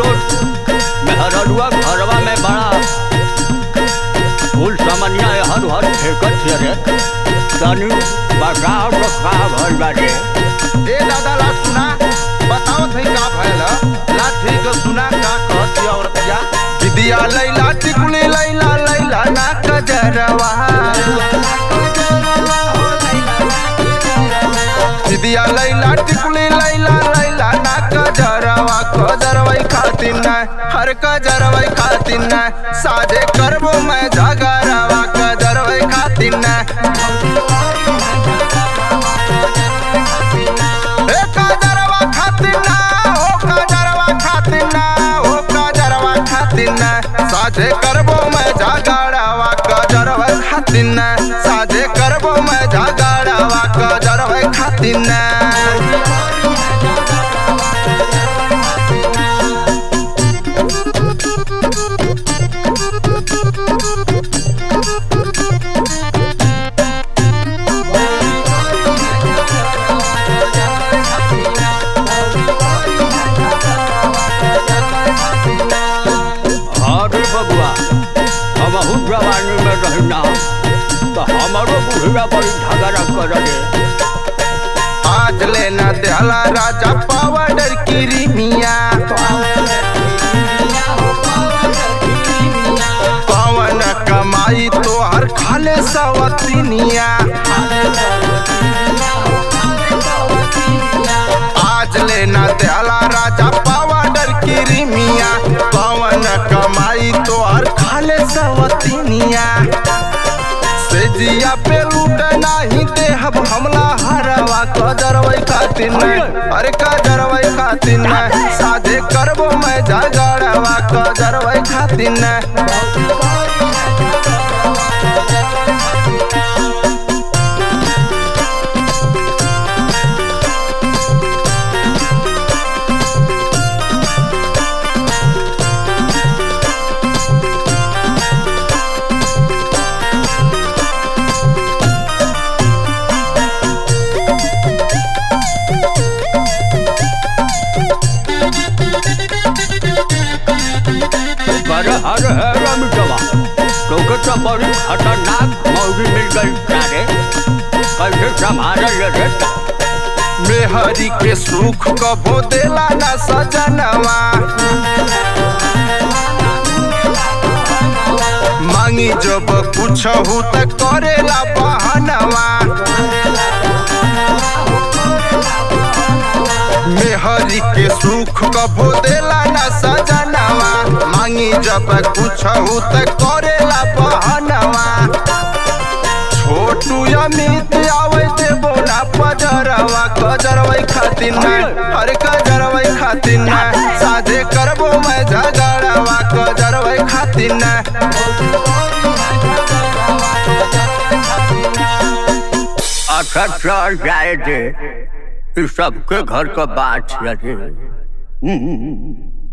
तो मेहररुआ घरवा में बड़ा फूल समनिया हर हर फेंकत छे रे तनी बताओ तो का भइल बा रे ए दादा ला सुना बताओ थई का भइल ला ठीक सुना का कहती औरतिया विद्या लैला टिकुली लैला लैला ना कजरवा विद्या लैला टिकुली लैला लैला ना कजरवा कजरवई खातिर न हर कजरवई खातिर न साजे करबो मैं झगरवा कजरवई खातिर न ए काजरवा खातिर ना हो काजरवा खातिर ना हो काजरवा खातिर ना साझे करबो मैं जागड़वा काजरवा खातिर ना साझे करबो मैं जागड़वा काजरवा खातिर ना अरे बबुआ हमहू जवानी में रहना तो हमारो बुढ़िया बड़ी झगड़ा कर रे आज लेना दहला राजा पावडर की रिमिया पवन कमाई तो हर खाले सवतिनिया आज लेना दहला राजा पावडर की रिमिया पवन कमाई तो हर खाले सवतिनिया से जिया पे लूट नाही देहब हमला हरवा कजरवई खातिर न अरे कजरवई खातिर न साझे करबो मैं झगड़वा कजरवई खातिर न कर हर है रमिटवा क्योंकि तो बड़ी खतरनाक मौजी मिल गई सारे कैसे संभाल ले रे मेहरी के सुख कबो देला न सजनवा मांगी जब कुछ हो त करेला बहनवा मेहरी के सुख कबो देला न सजनवा मांगी जब कुछ हो त करेला बहनवा छोटू अमित आवे देबो ना पजरवा कजरवई खातिर ना हर कजरवई खातिर ना साझे करबो मैं झगड़वा कजरवई खातिर ना अच्छा चल जाए दे इस सबके घर का बात है रे हम्म।